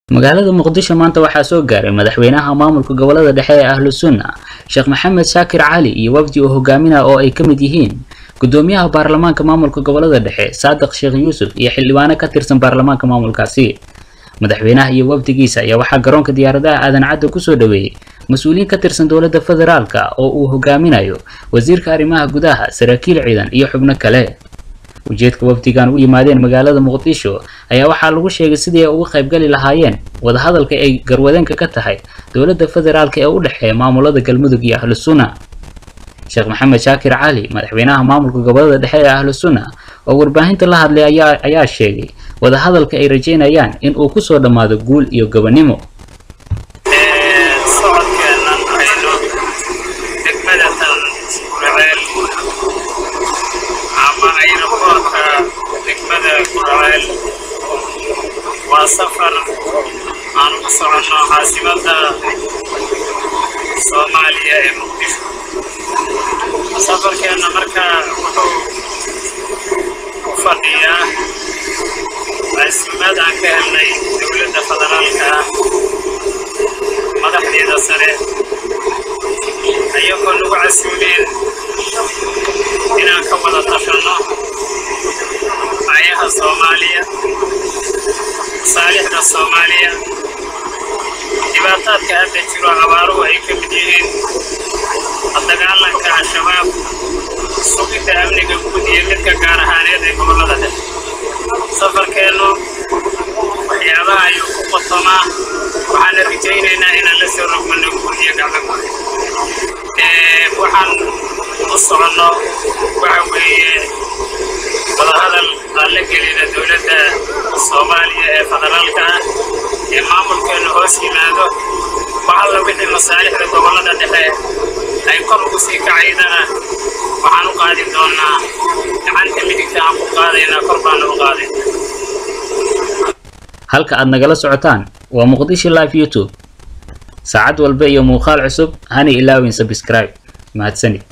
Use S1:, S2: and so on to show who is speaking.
S1: magaalada muqdisho maanta waxaa soo gaaray madaxweynaha maamulka gobolada dhexe ee ahlu sunna sheekh maxamed shaakir cali iyo wafdi uu hogaaminaya oo ay ka mid yihiin gudoomiyaha baarlamaanka maamulka gobolada dhexe saadiq sheekh yuusuf iyo xildhibaano ka tirsan baarlamaanka maamulkaasi madaxweynaha iyo wafdigiisa ayaa waxaa garoonka diyaaradaha aadan cadda kusoo dhaweeyey mas-uuliyiin ka tirsan dowladda federaalka oo uu hogaaminayo wasiirka arrimaha gudaha saraakiil ciidan iyo xubno kale ujeedka wafdigan u yimaadeen magaalada muqdisho ayaa waxaa lagu sheegay sidii ay uga qaybgali lahaayeen wadahadalka ay garwadeenka ka tahay dowladda federaalka ee u dhexeeya maamulada galmudug iyo ahlu sunna sheekh maxamed shaakir cali madaxweynaha maamulka gobolada dhexe ee ahlu sunna oo warbaahinta la hadlay ayaa ayaa sheegay wadahadalka ay rajeynayaan in uu kusoo dhammaado guul iyo gobonimo
S2: socodkeenan hayno degmadatan guraceel ama ayraboorka degmada guraceel waa safar aan u soconno caasimadda soomaaliya ee muqdisho safarkeenna markaa wuxuu u fadhiyaa casuumad aan ka helnay dowladda federaalka ah madaxdeeda sare ayagoo nagu casuumeen inaan ka wada tashanno ayaha soomaaliya masaalixda soomaaliya dhibaataadka hadda jiro abaaruhu ay ka mid yihiin dagaalanka al-shabaab sugidda amniga guud iyo midka gaar ahaaneed ee gobollada dhexe safarkeennu waxyaabaha ayuu ku qotomaa waxaana rajaynaynaa inaan la soo rogmanno guud iyo gacmo waxaan u soconno waxa weeye wadahadal aan la gelina dowladda soomaaliya ee federaalka ah ee maamulkeennu hoos yimaado waxalla wixii masaalixda gobollada dhexe ay kor ugu sii kacaydana waxaan u qaadi doonnaa gacanta midigta aan ku qaadaynaa kor baana u qaadayna
S1: halka aad nagala socotaan waa muqdisho live youtube saacad walba iyo muuqaal cusub hana ilaawin subscribe mahadsanid